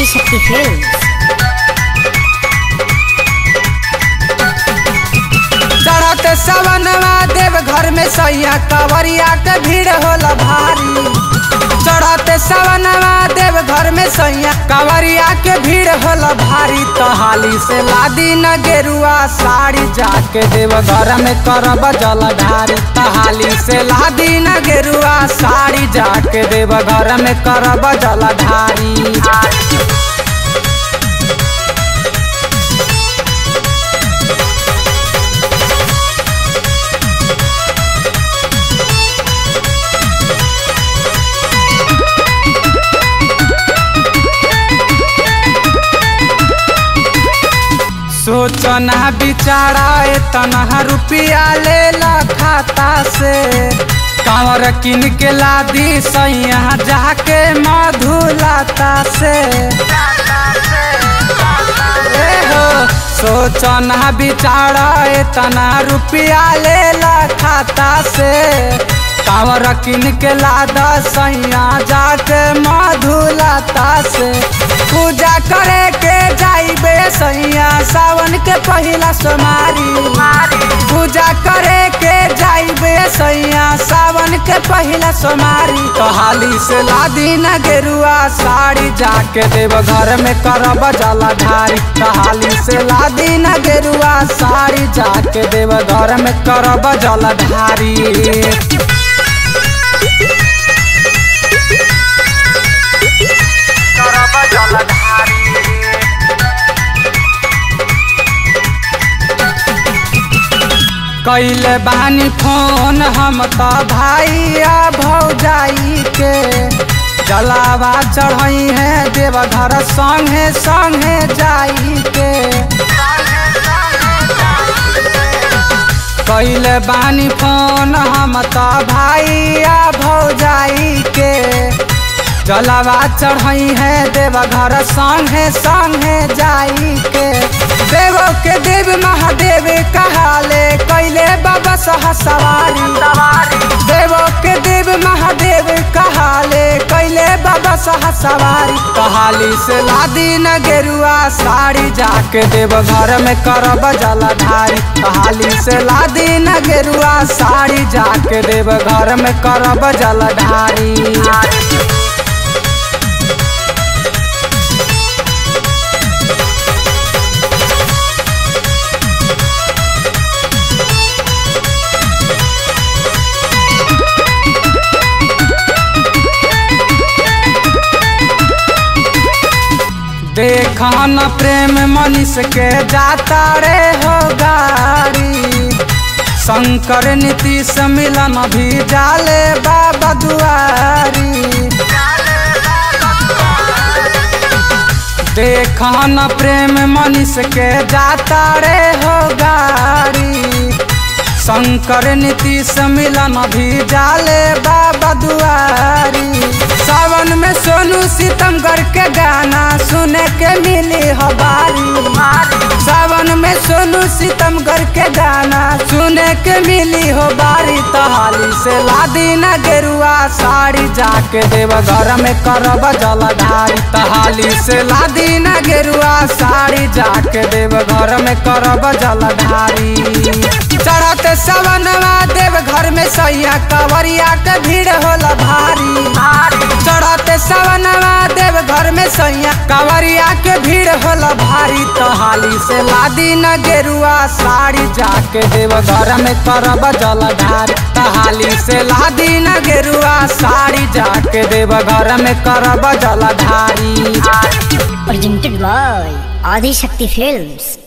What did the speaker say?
Adishakti films चढ़त सवनवा देव घर में सैया कवरिया के भीड़ होला भारी चढ़त सवनवा देव घर में सैया कवरिया के भीड़ होला भारी तहाली से लादी न गेरुआ साड़ी जाके देव घर में करब जलधारी तहाली से लादी न गेरुआ साड़ी जाके देव घर में करब जलधारी सोचना बिचारा इतना रुपया ले ला खाता से कांवर किन के लादी सैया जाके मधुलाता से ए हो सोचना बिचारा इतना रुपया ले ला खाता से कांवर किन के लादा सैया जाके मधुलाता से पूजा करे के जाइबे सैया सावन के पहिला सोमारी पूजा करे के जाइबे सैया सावन के पहिला सोमारी कहाली से लादी न गेरुआ साड़ी जाके देव घर में करब जलाधारी कहाली से लादी न गेरुआ साड़ी जाके देव घर में करब जलाधारी कैले बानी फोन हम त भाइया भौजाई के जलावा चढ़ई है देवघर संगे संगे जाई के कैले बानी फोन हम त भाइया भौजाई के जलावा चढ़ई है देवघर संगे संगे जाई के देव के देव महादेव कहाले कैले बाबा सह सवारी देव के देव महादेव कहाले कैले बाबा सह सवारी कहाली से लादी न गेरुआ साड़ी जाके देव घर में करब जलाधारी कहाली से लादी न गेरुआ साड़ी जाके देव घर में करब जलाधारी देखन प्रेम मनीष के जाता रे हो गाड़ी शंकर नीतीश मिलन भी जाले बाबा दुआरी देखन प्रेम मनीष के जाता रे हो गाड़ी शंकर नीतीश मिलन भी जाले बाबा दुआरी सावन में सोनू सितमगढ़ के गाना सुने के मिली हबारी सावन में सोनू सितमगढ़ के गाना सुने के मिली हो बारी तहाली से लादी न गेरुआ साड़ी जाके देव घर में करब जलधारी तहाली से लादी न गेरुआ साड़ी जाके देव घर में करब जलधारी चढ़त सवनवा देव घर में सैया कवरिया के भीड़ होला भारी चढ़त सवनवा देव घर में सैया कवरिया के भीड़ होला भारी तहाली से लादी न गेरुआ साड़ी जाके देव घर में करब जलधारी तहाली से लादी न गेरुआ साड़ी जाके देव घर में करब जलधारी presented by आदिशक्ति फिल्म्स